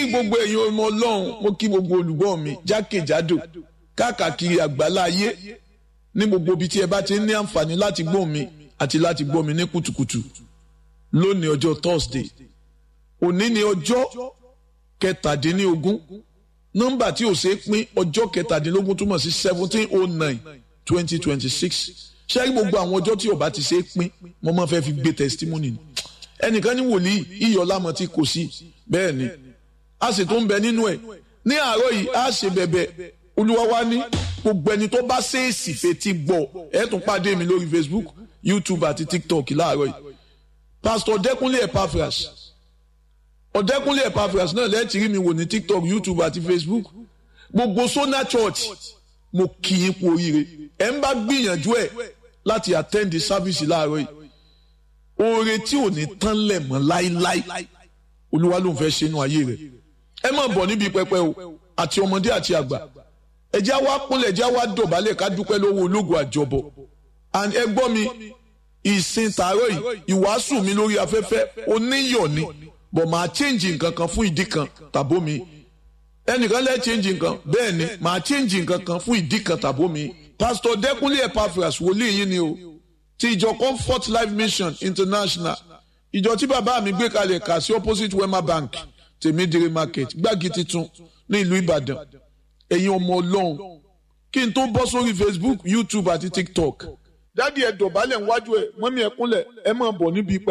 gbogbo ẹ̀yin ọmọ ọlọ́run mo kí gbogbo olùgbọ́ mi jákèjádò káàkiri àgbálá ayé ní gbogbo ibi tí ẹ bá ti ní àǹfààní láti gbọ́ mi àti láti gbọ́ mi ní kùtùkùtù lónìí ọjọ́ Thursday òní ni ọjọ́ kẹtàdínlógún nọ́mbà tí ò ṣeé pín ọjọ́ kẹtàdínlógún túmọ̀ sí seventeen oh nine twenty twenty six ṣé gbogbo àwọn ọjọ́ tí ó bá ti ṣeé pín mo máa fẹ́ fi gbé testimony ni ẹnìkan ní wòlíì iyọ̀lámọ̀ tí kò sí bẹ́ẹ̀ ni a sì tún bẹ nínú ẹ̀ ní àárọ̀ yìí a ṣe bẹ̀bẹ̀ olúwa wa ní gbogbo ẹni tó bá ṣèèsì fetí gbọ́ ẹ tún pàdé mi lórí Facebook YouTube àti TikTok láàárọ̀ yìí Pastor Ọ̀dẹ́kúnlé Epaphras Ọ̀dẹ́kúnlé Epaphras náà lẹ́ẹ̀tì rí mi wò ní TikTok YouTube àti Facebook gbogbo Sona Church mo kì í kú oríire ẹ ń bá gbìyànjú ẹ láti attend the service láàárọ̀ yìí oore tí ò ní tán lẹ̀ mọ́ láíláí olúwa ló ń fẹ́ ṣe inú ayé rẹ̀ ẹ má bọ̀ níbi pẹpẹ o àti ọmọdé àti àgbà ẹjẹ́ wa kúnlẹ̀ ẹjẹ́ wa dọ̀bálẹ̀ ká dúpẹ́ lọ́wọ́ ológun àjọbọ̀ and ẹ gbọ́ mi ìsìn tààrọ̀ yìí ìwàásù mi lórí afẹ́fẹ́ oníyọ̀ ni bọ̀ máa change nǹkan kan fún ìdí kan tàbó mi ẹnìkan lẹ́ change nǹkan bẹ́ẹ̀ ni máa change nǹkan kan fún ìdí kan tàbó mi pastor Dẹ́kúnlé Epaphras wòlíì yín ni o ti ìjọ Comfort Life Mission International ìjọ tí bàbá mi gbé kalẹ̀ kà sí opposite Wema Bank tèmídìrí market gbági titun ní ìlú Ìbàdàn ẹ̀yin ọmọ Ọlọ́run kí n tó bọ́ sórí Facebook YouTube àti TikTok dádì ẹ̀ dọ̀bálẹ̀ níwájú ẹ̀ mọ́mí ẹ̀ kúnlẹ̀ ẹ̀ máa bọ̀ níbi pẹ́.